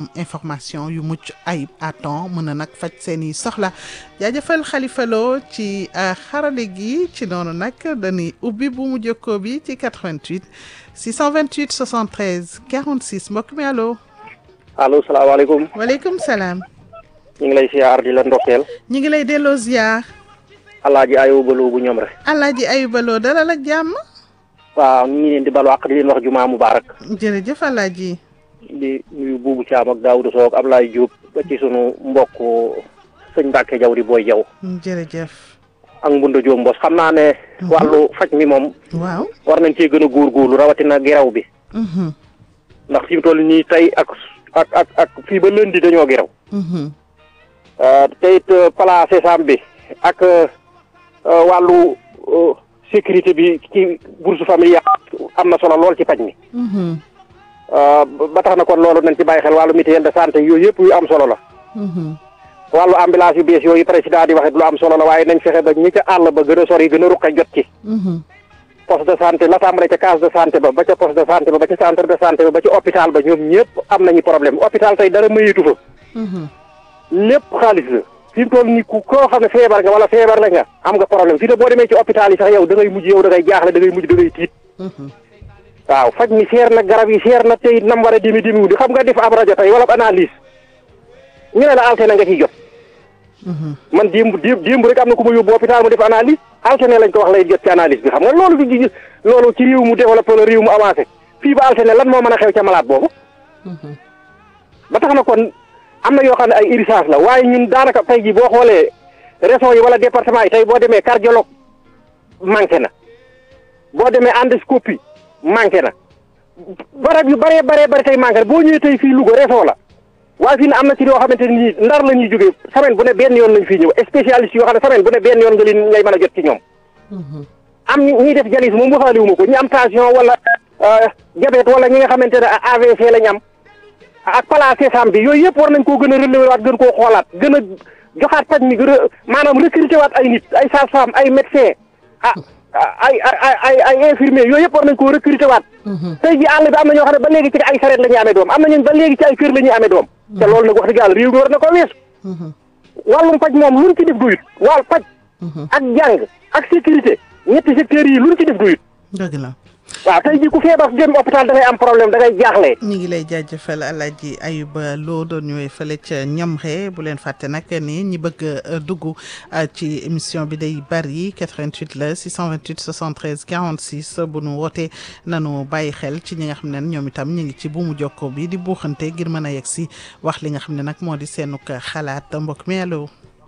information yu mucc ayib à temps mën a nag faj seen i soxla jaajëfal Khalifa Lo ci xarale gi ci noonu nag dañuy ubbi bu mu jokkoo bi ci 88 628 73 46 mbokk mi allo. allo salaamaaleykum. waaleykum salaam. ñu ngi lay siyaar di la ndokkeel. ñu ngi lay delloo ziar. alaaji ayuba loo bu ñoom rek. alaaji ayuba loo dalal ak jàmm. waaw ñu ngi leen di balu àq di leen wax jumaa mubaarak. jërëjëf alaaji. di nuyu buubu Caam ak Daawuda Sow ak Ablaye Diop ba ci sunu mbokk sëñ Mbàkke Jaw di booy jaw jërëjëf. ak Mbunda Diop Mbos xam naa ne. wàllu faj mi moom. waaw. war nañ cee gën a góorgóorlu rawatina geraw bi. ndax fi mu toll nii tey ak ak ak ak fii ba lundi dañoo geraw. te it plan Sésame bi ak wàllu sécurité bi ci bourse familiale am na solo lool ci paj mi. ba tax na kon loolu nañ ci bàyyi xel wàllu mutuelle de santé yooyu yëpp yu am solo la. wàllu ambulance yu bees yooyu président di waxee lu am solo la waaye nañ fexe ba ñi ca àll ba gën a sori gën a ruqe jot ci. poste de santé la tàmbale ca case de santé ba ba ca poste de santé ba ba ca centre de santé ba ba ci hôpital ba ñoom ñëpp am nañu problème hôpital tey dara mayeetu fa. lépp xaalis la fi mu toll nii ku koo xam ne feebar nga wala feebar la nga am nga problème fii ne boo demee ci hôpital yi sax yow da ngay mujj yow da ngay jaaxle da ngay mujj da ngay tiit. waaw faj mi seer na garab yi seer na tey nam war a dimi dimi di xam nga def ab rajo tey wala analyse ñu ne la altine nga ciy jot. man démb démb démb rek am na ku ma yóbbu hôpital mu def analyse altine lañ ko wax lay jot ci analyse bi xam nga loolu du loolu ci réew mu développé la réew mu avancé fii ba altine lan moo mën a xew ca malade boobu. ba tax na kon am na yoo xam ne ay urgence la waaye ñun daanaka tey jii boo xoolee régions yi wala département yi tey boo demee cardiologue manqué na boo demee endoscopie manqué na barab yu bëree bëree bëri tey manqué na boo ñëwee tey fii Louga région la. waaye fii ne am na ci yoo xamante ni ndar la ñuy jógee semaine bu ne benn yoon lañ fii ñëw spécialiste yoo xam ne semaine bu ne benn yoon nga leen ngay mën a jot ci ñoom. am ñuy def dialyse moom waxaale wu ma ko ñi am tension wala diabète wala ñi nga xamante ne AVC lañ am ak plan Sésame bi yooyu yëpp war nañ koo gën a relever waat gën koo xoolaat gën a joxaat paj mi gën a maanaam recruter waat ay nit ay sage-femme ay médecin ah ay ay ay ay infirmier yooyu yëpp war nañ koo recruter waat. tey ji àll bi am na ñoo xam ne ba léegi ci ay sareet la ñuy amee doom am na ñun ba léegi ci ay kër la ñuy amee doom. te loolu nag wax dëgg yàlla réew mi war na ko weesu. wàllum paj moom luñ ci def doyut wàll paj. ak jàng ak sécurité ñetti secteurs yi luñ ci def doyut. dëgg la. waaw tey jii ku feebar dem hôpital da ngay am problème da ngay jaaxle. ñu ngi lay jaajëfal Alaaji Ayuba Lo doon ñëwee fële ca Ñamre bu leen fàtte nag ni ñi bëgg a dugg ci émission bi day bari 88 la 628 73 46 bu nu wootee nanu bàyyi xel ci ñi nga xam ne ñoom itam ñu ngi ci buumu jokko bi di buuxante ngir mën a yegg si wax li nga xam ne nag moo di seenuk xalaat mbokk mi allo.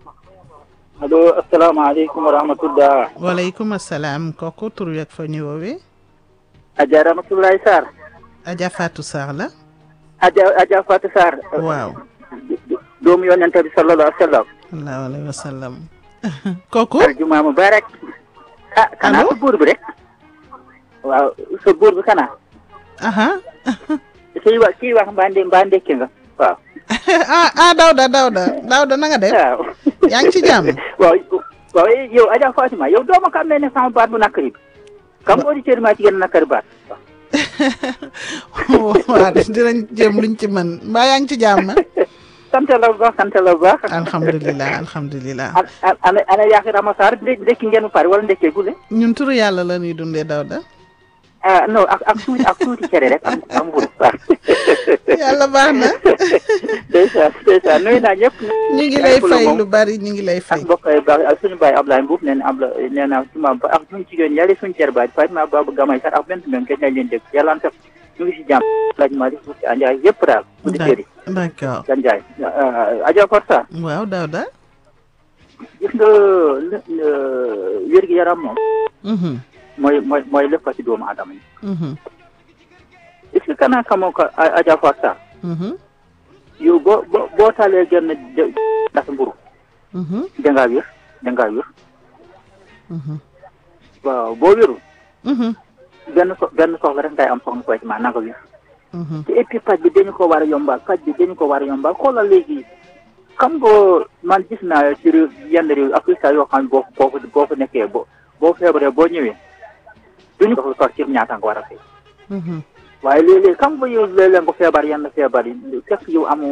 allo asalaamaaleykum wa rahmatullah. waaleykum salaam kooku tur wi ak fa ñu woowee. Adja Ramatoulaye Sarr. Adja Fatou Sarr la. Adja Adja Fatou Sarr. waaw. doomu yonent bi sallallahu alayhi wa sallam. sallallahu alayhi wa sallam. kooku. aljuma mubarak. ah kanaa sa buur bi rek. waaw sa buur bi kanaa. aha. kii wax kii wax mbaa ndé mbaa ndekki nga waaw. ah ah Dawda Dawda Dawda na nga def. waaw. yaa ngi ci jàmm. waaw waaw yow Adja Fatima yow doo ma xam ne ne sama baat bu nakari bi. kam auditeur maa ci gën a nakari baat. waaw dinañ jéem luñ ci mën mbaa yaa ngi ci jàmm. sant la bu baax sant la bu baax. alhamdulilah alhamdulilah. ana ana ana yaakaar Rama Sarr ndekki ngeen pare wala ndekkee gule. ñun turu yàlla la ñuy dundee Dawda. ah non ak ak tuuti ak tuuti cere rek am am mburu waaw. yàlla baax na. ndeysaan ndeysaan nuyu naa ñëpp. ñu ngi lay fay lu bari ñu ngi lay fay. ak mbokk yi baax ak suñu baay Ablaye Mbuub nee na Abla nee naa ci ma ak suñu jigéen yàlla suñu cër baay Fatima Babou Gamay sax ak benn même kenn nañ leen dégg yàlla sax ñu ngi si jàmm laaj Malick Moussa Ndiaye yëpp daal. auditeurs yi d'accord. Gan Ndiaye Adja Korsa waaw Dawda. gis nga wér gi yaram moom. mooy mooy mooy lépp ci doomu aadama yi. est-ce que kanaa xamoo ko Adja Korsa. yow boo boo boo taalee genn ndax mburu dangaa wér dangaa wér waaw boo wérul benn so benn soxla rek ngay am soxna koy ci maa nanga wér te et puis paj bi dañu ko war a yombal paj bi dañu ko war a yombal xoolal léegi xam nga man gis naa ci réew yenn réew Afrique yoo xam ne boo boo ko boo ko nekkee boo boo feebaree boo ñëwee duñu ko toog ci ñaata nga war a fay waaye léeg-léeg xam nga yow léeg-léeg nga feebar yenn feebar yi fekk yow amoo